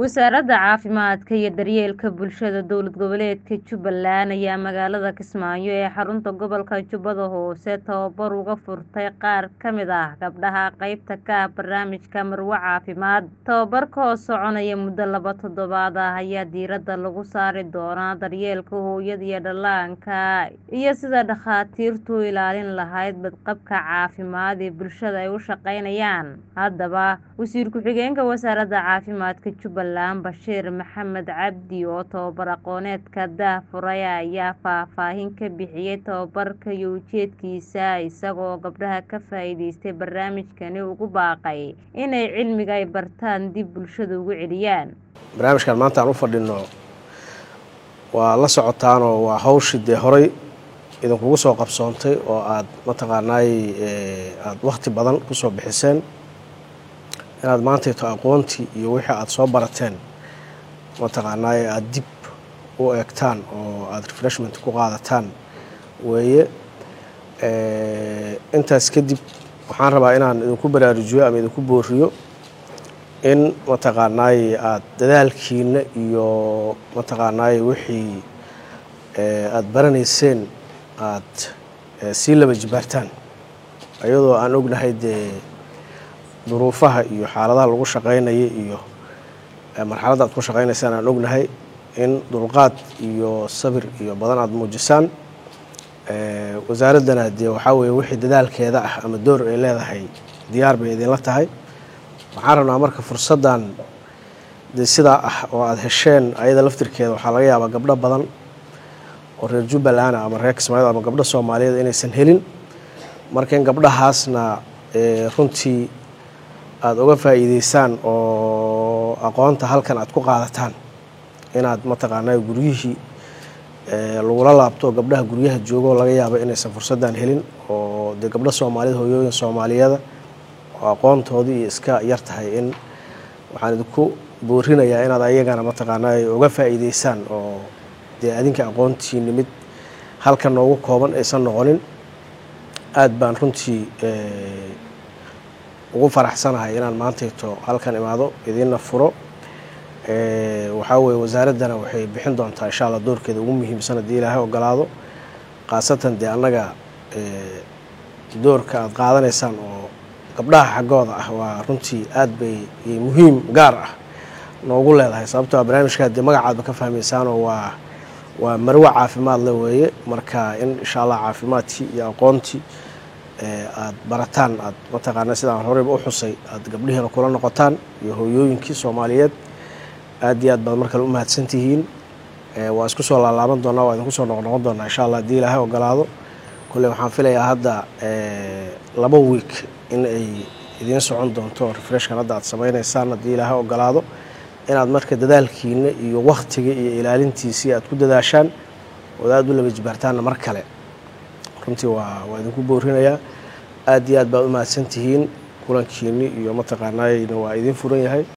Wasaaradda Caafimaadka iyo Daryeelka Bulshada Dowlad Goboleedka Jubbaland ayaa magaalada Kismaayo ee xarunta gobolka Jubbada Hoose tababar uga furtay qaar ka mid ah gabdhaha qaybta ka ah barnaamijka Marwo Caafimaad. Tababarka oo soconaya muddo laba toddobaad ah ayaa diiradda lagu saari doonaa daryeelka hooyada iyo dhallaanka iyo sida dhakhaatiirtu u ilaalin lahayd badqabka caafimaad ee bulshada ay u shaqaynayaan. Haddaba, Wasiir Ku-xigeenka Wasaaradda Caafimaadka Jubbaland Bashiir Maxamed Cabdi oo tababar aqooneedka daahfuray ayaa faahfaahin ka bixiyay tababarka iyo ujeedkiisa isagoo gabdhaha ka faa'iidaystay barnaamijkani ugu baaqay inay cilmiga ay bartaan dib bulshada ugu celiyaan. barnaamijkan maanta aan u fadhino waa la socotaanoo waa hawshii dee horay idinkugu soo qabsoontay oo aad mataqaanaay aada wakhti badan kusoo bixiseen inaad maantayto aqoontii iyo wixii aada soo barateen mataqaanaay aada dib u eegtaan oo aada refreshment ku qaadataan weeye intaas kadib waxaan rabaa inaan idinku baraarujiyo ama idinku booriyo in mataqaanaay aada dadaalkiina iyo mataqaanaay wixii aada baranayseen aada sii laba jibaartaan iyadoo aan ognahay dee duruufaha iyo xaaladaha lagu shaqaynaya iyo marxaladda aad ku shaqaynaysaan aan ognahay in dulqaad iyo sabir iyo badan aada muujisaan wasaaraddana dee waxaa weeye wixii dadaalkeeda ah ama door ay leedahay diyaar bay idinla tahay waxaan rabnaa marka fursaddan dee sidaa ah oo aada hesheen ayada laftirkeeda waxaa laga yaabaa gabdho badan oo reer jubbaland ama reer kismaayo ama gabdho soomaaliyeed inaysan helin marka in gabdhahaasna runtii aada uga faa'iideysaan oo aqoonta halkan aada ku qaadataan inaad mataqaanaa guryihii lagula laabto gabdhaha guryaha joogoo laga yaabo inaysan fursaddan helin oo dee gabdho soomaaliyed hooyooyin soomaaliyeeda oo aqoontoodii iyo iska yar tahay in waxaan idinku boorinayaa inaad ayagana mataqaanaa uga faa'iideysaan oo dee adinka aqoontiini mid halkan noogu kooban aysan noqonin aada baan runtii ugu faraxsanahay inaan maantayto halkan imaado idiinna furo waxaa weye wasaaraddana waxay bixin doontaa insha allah doorkeeda ugu muhiimsan haddii ilaahay ogolaado khaasatan dee annaga doorka aada qaadanaysaan oo gabdhaha xaggooda ah waa runtii aada bay muhiim gaar ah noogu leedahay sababtoo a barnaamijkaa dee magacaadba ka fahmaysaanoo waa waa marwo caafimaad le weeye marka in insha allah caafimaadkii iyo aqoontii aada barataan aad mataqaana sidaan horeyba u xusay aada gabdhihiina kula noqotaan iyo hooyooyinkii soomaaliyeed aad iyo aad baad mar kale u mahadsan tihiin waa isku soo laalaaban doonaa waa idinku soo noqnoqon doonaa insha allah haddii ilaahay ogolaado kolley waxaan filayaa hadda laba week in ay idiin socon doonto refreshkan hadda aad samaynaysaan haddii ilaahay ogolaado inaad marka dadaalkiina iyo wakhtiga iyo ilaalintiisii aad ku dadaashaan ood aada u laba jibaartaanna mar kale runtii waa waa idinku boorinayaa aad iyo aad baad u mahadsan tihiin kulankiini iyo mataqaanaayna waa idiin furan yahay